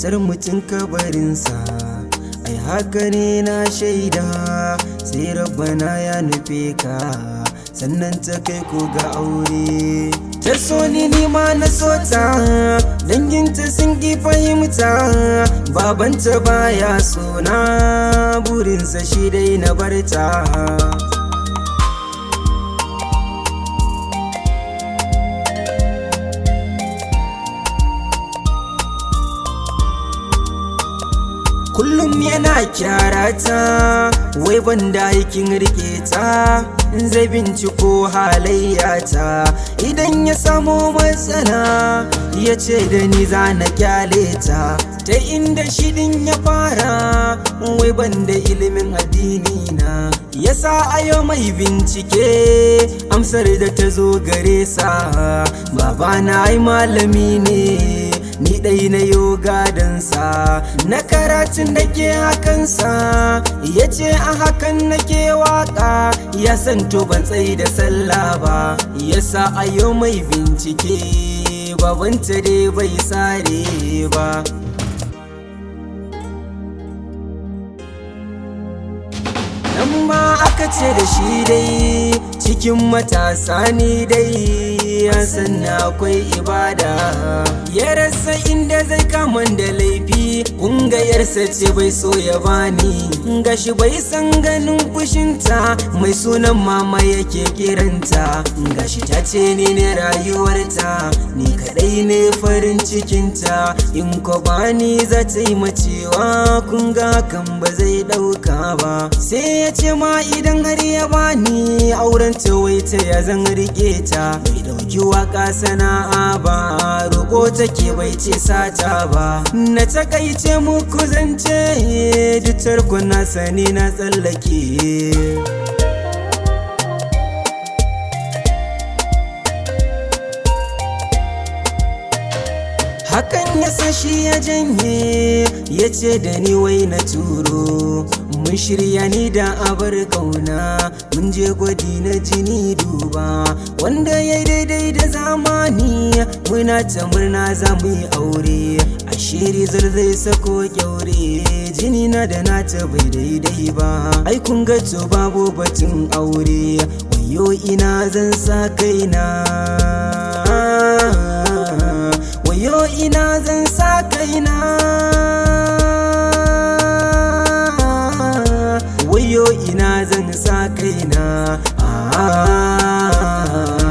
matar mutum kabarinsa ai haka ne na shaida sai rabbana ya nufe ka sannan ta kai ko ga aure ta so ni nima na so ta danginta sun ki fahimta babanta baya sona burinsa shi dai na barta kullum yana kyarata wai banda aikin rike ta zai binciko halayyata idan ya samo matsala ya ce da ni za na kyale ta ta inda shidin ya fara wai banda ilimin addini na yasa ayo mai bincike amsar da ta zo gare sa babana ai malami ne ni ɗai na yoga dansa na karatun da ke hakansa ya ce a hakan nake waka ya san to ban tsayi da sallah ba ya sa a yau mai bincike babanta dai bai sare ba nan ma aka ce da shi dai cikin matasa ni dai ya san akwai ibada ya rasa inda zai kaman da laifi ƙungayarsa ce bai so ya bani gashi bai san ganin fushinta mai sunan mama yake kiranta gashi ta ce ni ne rayuwarta ni kadai ne farin cikinta in ko bani za ta yi macewa kun ga kan ba zai ɗauka ba sai ya ce ma idan har ya bani auren ta wai ta ya zan rike ta bai dauki waka sana'a ba roƙo take bai ce sata ba na takaice muku zance duk tarkon na sani na tsallake hakan ya sa shi ya janye ya ce da ni wai na turo mun shirya ni da abar kauna mun je gwadi na jini duba wanda ya daidai da zamani muna ta murna za mu yi aure a shiri zai sako kyaure jini na da nata bai daidai ba ai kun ga to babu batun aure wayo ina zan sa kaina wayo ina zan sa kaina wayo ina zan sa kaina ah